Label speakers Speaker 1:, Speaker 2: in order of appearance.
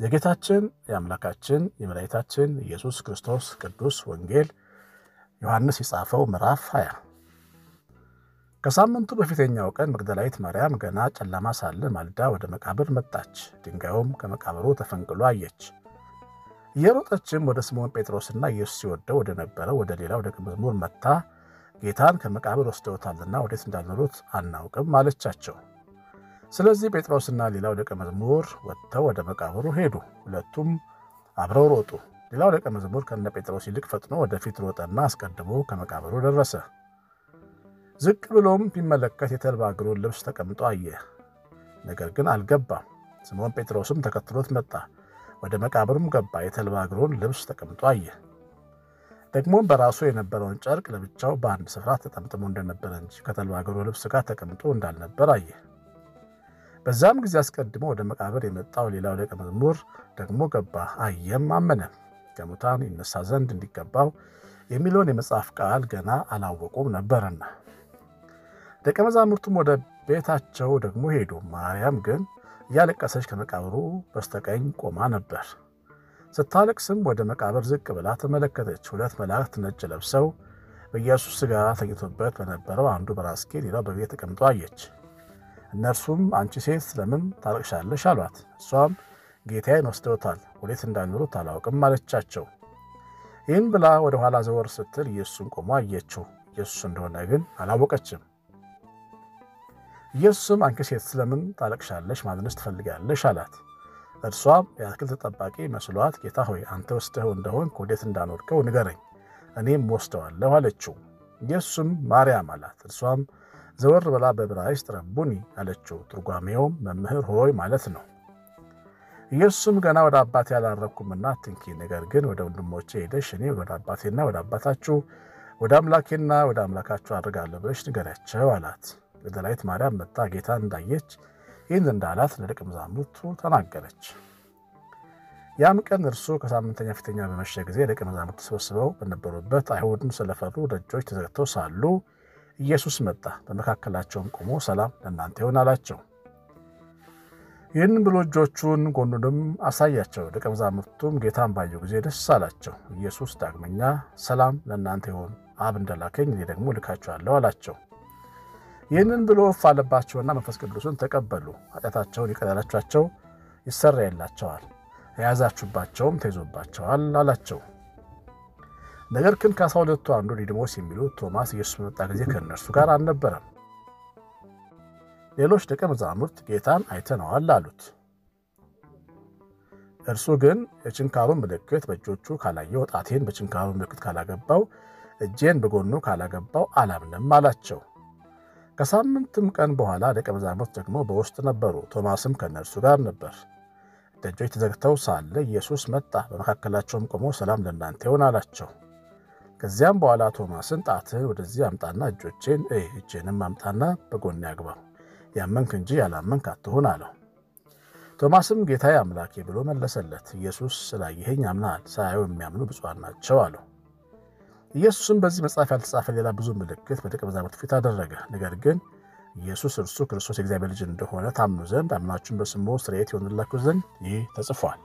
Speaker 1: የጌታችን የአምላካችን የመድኃኒታችን ኢየሱስ ክርስቶስ ቅዱስ ወንጌል ዮሐንስ የጻፈው ምዕራፍ 20 ከሳምንቱ በፊተኛው ቀን መግደላዊት ማርያም ገና ጨለማ ሳለ ማልዳ ወደ መቃብር መጣች። ድንጋዩም ከመቃብሩ ተፈንቅሎ አየች። እየሮጠችም ወደ ስምዖን ጴጥሮስና ኢየሱስ ሲወደው ወደ ነበረው ወደ ሌላው ደቀ መዝሙር መጥታ ጌታን ከመቃብር ወስደውታልና ወዴት እንዳኖሩት አናውቅም አለቻቸው። ስለዚህ ጴጥሮስና ሌላው ደቀ መዝሙር ወጥተው ወደ መቃብሩ ሄዱ። ሁለቱም አብረው ሮጡ። ሌላው ደቀ መዝሙር ከነ ጴጥሮስ ይልቅ ፈጥኖ ወደፊት ሮጠና አስቀድሞ ከመቃብሩ ደረሰ። ዝቅ ብሎም ቢመለከት የተልባ እግሩን ልብስ ተቀምጦ አየ፣ ነገር ግን አልገባም። ስምዖን ጴጥሮስም ተከትሎት መጣ። ወደ መቃብሩም ገባ፣ የተልባ እግሩን ልብስ ተቀምጦ አየ። ደግሞም በራሱ የነበረውን ጨርቅ ለብቻው በአንድ ስፍራ ተጠምጥሞ እንደነበረ እንጂ ከተልባ እግሩ ልብስ ጋር ተቀምጦ እንዳልነበር አየ። በዛም ጊዜ አስቀድሞ ወደ መቃብር የመጣው ሌላው ደቀ መዝሙር ደግሞ ገባ፣ አየም፣ አመነም። ከሙታን ይነሳ ዘንድ እንዲገባው የሚለውን የመጽሐፍ ቃል ገና አላወቁም ነበርና። ደቀ መዛሙርቱም ወደ ቤታቸው ደግሞ ሄዱ። ማርያም ግን እያለቀሰች ከመቃብሩ በስተቀኝ ቆማ ነበር። ስታለቅስም ወደ መቃብር ዝቅ ብላ ተመለከተች። ሁለት መላእክት ነጭ ለብሰው በኢየሱስ ሥጋ ተኝቶበት በነበረው አንዱ በራስጌ ሌላው በቤት ተቀምጦ አየች። እነርሱም አንቺ ሴት ስለምን ታለቅሻለሽ? አሏት። እሷም ጌታዬን ወስደውታል፣ ወዴት እንዳኖሩት አላውቅም አለቻቸው። ይህን ብላ ወደ ኋላ ዘወር ስትል ኢየሱስን ቆሞ አየችው። ኢየሱስ እንደሆነ ግን አላወቀችም። ኢየሱስም አንቺ ሴት ስለምን ታለቅሻለሽ? ማዘንስ ትፈልጋለሽ? አላት። እርሷም የአትክልት ጠባቂ መስሏት ጌታ ሆይ አንተ ወስደኸው እንደሆን ወዴት እንዳኖርከው ንገረኝ፣ እኔም ወስደዋለሁ አለችው። ኢየሱስም ማርያም አላት። እርሷም ዘወር ብላ በዕብራይስጥ ረቡኒ አለችው። ትርጓሜውም መምህር ሆይ ማለት ነው። ኢየሱስም ገና ወደ አባቴ አላረግኩምና አትንኪ፣ ነገር ግን ወደ ወንድሞቼ ሄደሽ እኔ ወደ አባቴና ወደ አባታችሁ ወደ አምላኬና ወደ አምላካችሁ አድርጋለሁ ብለሽ ንገሪያቸው አላት። መግደላዊት ማርያም መጣ ጌታን እንዳየች ይህን እንዳላት ለደቀ መዛሙርቱ ተናገረች። ያም ቀን እርሱ ከሳምንተኛ ፊተኛ በመሸ ጊዜ ደቀ መዛሙርት ተሰብስበው በነበሩበት አይሁድን ስለፈሩ ደጆች ተዘግተው ሳሉ ኢየሱስ መጣ፣ በመካከላቸውም ቆሞ ሰላም ለእናንተ ይሁን አላቸው። ይህን ብሎ እጆቹን ጎኑንም አሳያቸው። ደቀ መዛሙርቱም ጌታን ባዩ ጊዜ ደስ አላቸው። ኢየሱስ ዳግመኛ ሰላም ለእናንተ ይሁን፣ አብ እንደላከኝ እኔ ደግሞ ልካችኋለሁ አላቸው። ይህንን ብሎ እፍ አለባቸውና መንፈስ ቅዱስን ተቀበሉ። ኃጢአታቸውን ይቅር ያላችኋቸው ይሰረይላቸዋል፣ የያዛችሁባቸውም ተይዞባቸዋል አላቸው። ነገር ግን ከአስራ ሁለቱ አንዱ ዲድሞስ የሚሉት ቶማስ ኢየሱስ በመጣ ጊዜ ከእነርሱ ጋር አልነበረም። ሌሎች ደቀ መዛሙርት ጌታን አይተነዋል አሉት። እርሱ ግን የችንካሩን ምልክት በእጆቹ ካላየው፣ ጣቴን በችንካሩ ምልክት ካላገባው፣ እጄን በጎኑ ካላገባው አላምንም አላቸው። ከሳምንትም ቀን በኋላ ደቀ መዛሙርት ደግሞ በውስጥ ነበሩ። ቶማስም ከእነርሱ ጋር ነበር። ደጆች ተዘግተው ሳለ ኢየሱስ መጣ፣ በመካከላቸውም ቆሞ ሰላም ለእናንተ ይሁን አላቸው። ከዚያም በኋላ ቶማስን ጣትህን ወደዚህ አምጣና እጆቼን እይ፣ እጄንም አምጣና በጎኔ አግባው፣ ያመንክ እንጂ ያላመንክ አትሁን አለው። ቶማስም ጌታዬ አምላኬ ብሎ መለሰለት። ኢየሱስ ስላየኸኝ አምነሃል፣ ሳያዩ የሚያምኑ ብፁዓን ናቸው አለው። ኢየሱስም በዚህ መጽሐፍ ያልተጻፈ ሌላ ብዙ ምልክት በደቀ መዛሙርት ፊት አደረገ። ነገር ግን ኢየሱስ እርሱ ክርስቶስ የእግዚአብሔር ልጅ እንደሆነ ታምኑ ዘንድ አምናችሁን በስሙ ስርየት ይሆንላችሁ ዘንድ ይህ ተጽፏል።